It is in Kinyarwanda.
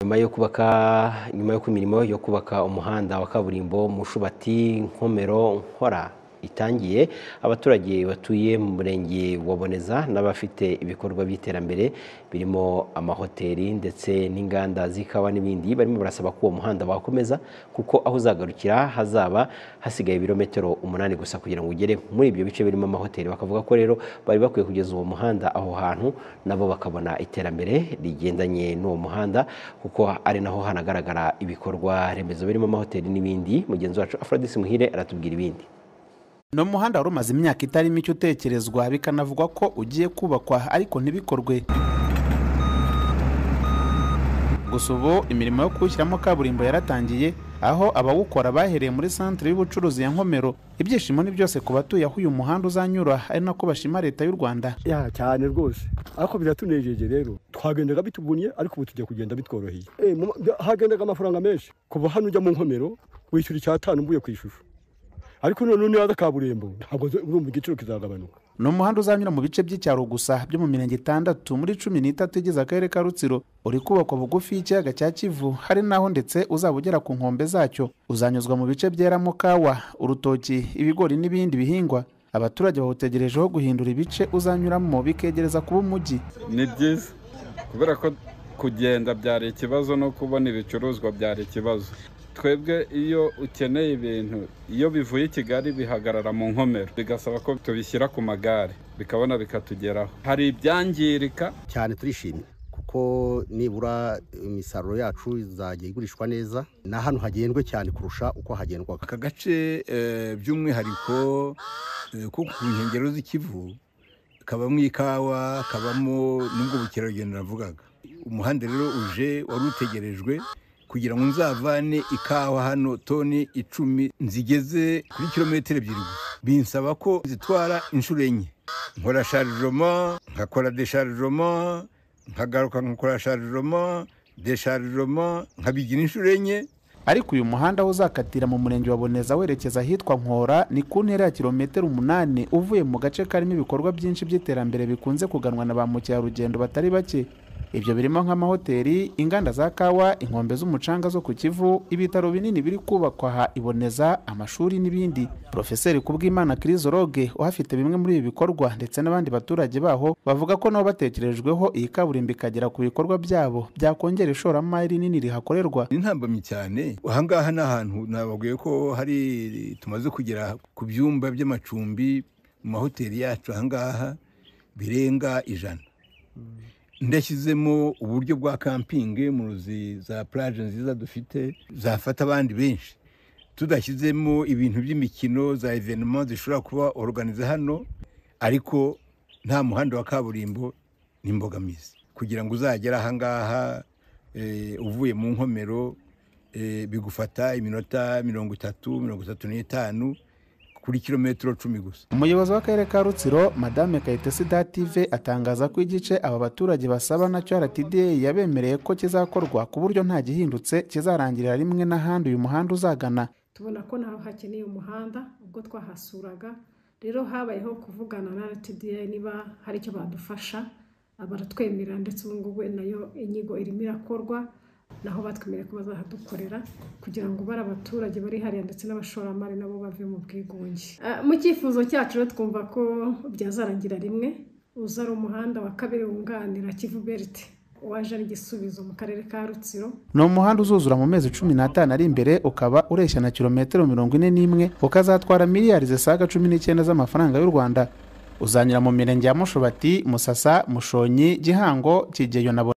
nyuma yo kubaka nyuma yo ku imirimo yo kubaka umuhanda wa kaburimbo mushubati nkomero nkora itangiye abaturage batuye mu murenge wa Boneza n'abafite ibikorwa by'iterambere birimo amahoteli ndetse n'inganda z'ikawa n'ibindi barimo barasaba ko uwo muhanda wakomeza kuko aho uzagarukira hazaba hasigaye ibirometero umunani gusa kugira ngo ugere muri ibyo bice birimo amahoteli bakavuga ko rero bari bakwiye kugeza uwo muhanda aho hantu nabo bakabona iterambere rigendanye n'uwo muhanda kuko ari naho hanagaragara ibikorwa remezo birimo amahoteli n'ibindi mugenzi wacu Afrodis Muhire aratubwira ibindi ni umuhanda wari umaze imyaka itari mike utekerezwa bikanavugwa ko ugiye kubakwa ariko ntibikorwe gusa ubu imirimo yo kuwushyiramo kaburimbo yaratangiye aho abawukora bahereye muri santire y'ubucuruzi ya nkomero ibyishimo ni byose ku batuye aho uyu muhanda uzanyura ari nako bashima leta y'u rwanda ya cyane rwose ariko biratunejeje rero twagendaga bitugumye ariko ubu tujya kugenda bitworoheye Eh, mu- hagendaga amafaranga menshi kuva hano ujya mu nkomero wishyura icyatanu mvuye ku ishusho ariko none niba kaburimbo ntabwo zo- urumva igiciro kizagabanuka ni umuhanda uzanyura mu bice by'icyaro gusa byo mu mirenge itandatu muri cumi n'itatu igize akarere ka rutsiro uri kubakwa bugufi y'ikiyaga cya kivu hari n'aho ndetse uzaba ugera ku nkombe zacyo uzanyuzwa mu bice byeramo kawa urutoki ibigori n'ibindi bihingwa abaturage bawutegerejeho guhindura ibice uzanyuramo bikegereza kuba umujyi ni byiza kubera ko kugenda byari ikibazo no kubona ibicuruzwa byari ikibazo twebwe iyo ukeneye ibintu iyo bivuye i kigali bihagarara mu nkomero bigasaba ko tubishyira ku magare bikabona bikatugeraho hari ibyangirika cyane turishimye kuko nibura imisaruro yacu izajya igurishwa neza ni ahantu hagendwe cyane kurusha uko hagendwaga aka gace eh, by'umwihariko eh, ko ku nkengero z'ikivu kabamo ikawa kabamo n'ubwo bukerarugendo navugaga umuhanda rero uje wari utegerejwe kugira ngo nzavane ikawa hano toni icumi nzigeze kuri kilometero ebyiri gusa. binsaba ko zitwara inshuro enye nkora sharijoma nkakora desharijoma nkagaruka nkakora sharijoma desharijoma nkabigira inshuro enye ariko uyu muhanda aho uzakatira mu murenge wa boneza werekeza ahitwa nkora ni ku ntera ya kilometero umunani uvuye mu gace karimo ibikorwa byinshi by'iterambere bikunze kuganwa na ba mukerarugendo batari bake ibyo birimo nk'amahoteli inganda za kawa inkombe z'umucanga zo ku kivu ibitaro binini biri kubakwa aha iboneza amashuri n'ibindi profeseri kubwimana kirizoroge uhafite bimwe muri ibi bikorwa ndetse n'abandi baturage baho bavuga ko nabo batekerejweho iyi kaburimbo ikagera ku bikorwa byabo byakongera ishoramari rinini rihakorerwa ni ntambamyi cyane ahangaha ni ahantu nababwiye ko hari tumaze kugera ku byumba by'amacumbi mu mahoteli yacu ahangaha birenga ijana ndashyizemo uburyo bwa kampingi mu ruzi za puraje nziza dufite zafata abandi benshi tudashyizemo ibintu by'imikino za evenema zishobora kuba oruganiza hano ariko nta muhanda wa kaburimbo n'imbogamizi kugira ngo uzagere ahangaha eh, uvuye mu nkomero eh, bigufata iminota mirongo itatu mirongo itatu n'itanu kuri kilometero cumi gusa umuyobozi w'akarere ka rutsiro madame kayitesi dative atangaza ko igice aba baturage basaba nacyo rtda yabemereye ko kizakorwa ku buryo nta gihindutse kizarangirira rimwe n'ahandi uyu muhanda uzagana tubona ko naho hakeneye umuhanda ubwo twahasuraga rero habayeho kuvugana na rtda niba hari icyo badufasha baratwemerera ndetse ubu ngubu nayo inyigo irimo irakorwa naho batwemereye ko bazahadukorera kugira ngo bari abaturage bari hariya ndetse n'abashoramari nabo bave mu bwigunge Ah, mu cyifuzo cyacu rero twumva ko byazarangira rimwe uza ari umuhanda wa kabiri wunganira kivu berite waje ari igisubizo mu karere ka rutsiro ni umuhanda uzuzura mu mezi cumi n'atanu ari imbere ukaba ureshya na kilometero mirongo ine n'imwe ukazatwara miliyari zisaga cumi n'icyenda z'amafaranga y'u rwanda uzanyura mu mirenge ya mushubati musasa mushonyi gihango kigeyo na Bo-